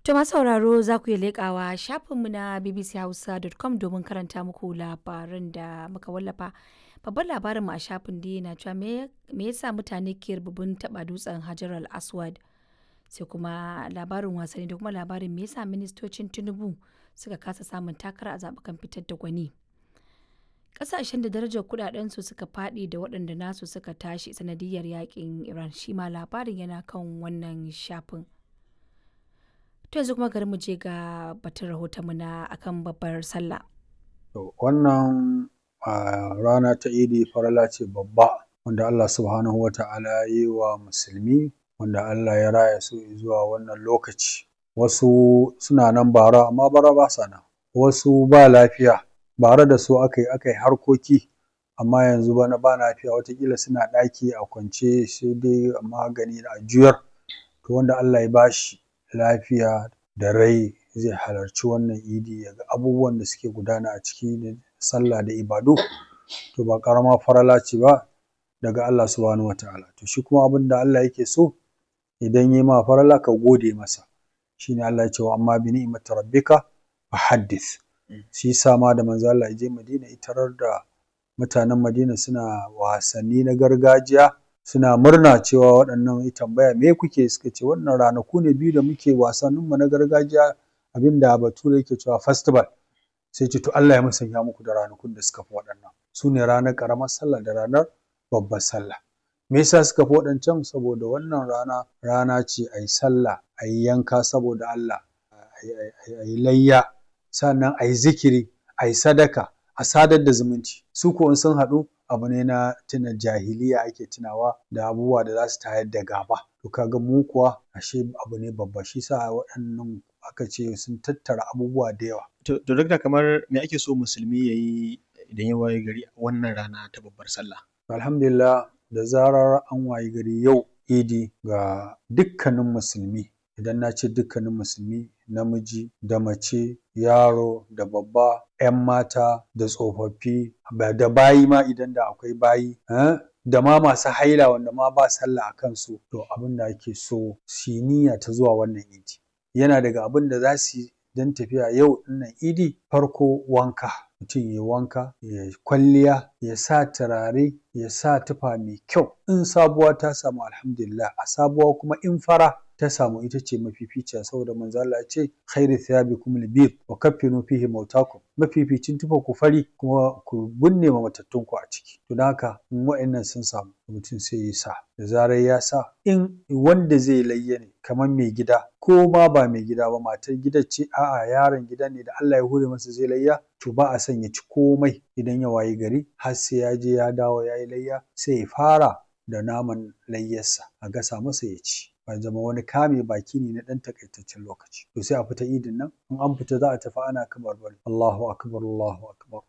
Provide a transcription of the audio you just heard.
To masu sauraro za ku iya leƙawa shafinmu na bbchausa.com domin karanta muku labaran da muka wallafa. Babban labarinmu a shafin dai na cewa me yasa mutane ke rububin taɓa dutsen Hajar al-Aswad. Sai kuma labarin wasanni da kuma labarin me yasa ministocin Tinubu suka kasa samun takara a zaɓukan fitar da gwani. Ƙasashen da darajar kuɗaɗensu suka faɗi da waɗanda nasu suka tashi sanadiyar yaƙin Iran shi ma labarin yana kan wannan shafin. To yanzu kuma garin mu je ga batun rahotonmu na akan babbar sallah. Wannan rana ta idi farala ce babba wanda Allah subhanahu wa ta'ala ya yi wa musulmi wanda Allah ya raya su zuwa wannan lokaci. Wasu suna nan bara amma bara ba sa nan. Wasu ba lafiya bara da su aka yi aka yi harkoki amma yanzu bana ba lafiya watakila suna ɗaki a kwance sai dai magani a juyar. To wanda Allah ya bashi lafiya da rai zai halarci wannan idi ya ga abubuwan da suke gudana a ciki da sallah da ibadu to ba ƙaramar farala ce ba daga Allah subhanahu wa ta'ala. To shi kuma abin da Allah yake so idan ya ma farala ka gode masa. Shi ne Allah ya ce wa amma bi ni'imati rabbika fa haddith. Shi yasa ma da manzo Allah ya je Madina ya tarar da mutanen Madina suna wasanni na gargajiya suna murna cewa waɗannan ya tambaya me kuke suka ce wannan ranaku ne biyu da muke wasanninmu na gargajiya abinda bature yake cewa festival sai ce to Allah ya musanya muku da ranakun da suka fi waɗannan su ne ranar ƙaramar sallah da ranar babbar sallah me yasa suka fi waɗancan saboda wannan rana rana ce a yi sallah a yi yanka saboda Allah a yi layya sannan a yi zikiri a yi sadaka a sadar da zumunci su ko in sun haɗu abu ne na tuna jahiliya ake tunawa da abubuwa da za su tayar da gaba to kaga mu kuwa ashe abu ne babba shi sa waɗannan aka ce sun tattara abubuwa da yawa to dakta kamar me ake so musulmi ya yi idan ya waye gari wannan rana ta babbar sallah alhamdulillah da zarar an waye gari yau idi ga dukkanin musulmi idan na ce dukkanin musulmi namiji da mace yaro da babba 'yan mata da tsofaffi da bayi ma idan da akwai bayi da ma masu haila wanda ma ba sallah a kansu to abin da ake so su niyya ta zuwa wannan idi yana daga abin da za su yi don tafiya yau ɗinnan idi farko wanka mutum ya wanka ya kwalliya ya sa turare ya sa tufa mai kyau in sabuwa ta samu alhamdulillah a sabuwa kuma in fara ta samu ita ce mafificiya saboda manzo Allah ya ce khairu thiyabikum al-bid wa kaffinu fihi mautakum mafificin tufa ku fari kuma ku binne ma matattun ku a ciki to don haka in wa'annan sun samu mutum sai ya sa da zarar ya sa in wanda zai layya ne kamar mai gida ko ma ba mai gida ba matar gida ce a'a yaron gida ne da Allah ya hure masa zai layya to ba a son ya ci komai idan ya wayi gari har sai ya je ya dawo ya yi layya sai ya fara da naman layyarsa a gasa masa ya ci ba zama wani kame baki ne na ɗan takaitaccen lokaci to sai a fita idin nan in an fita za a tafi ana kabarbari Allahu akbar Allahu akbar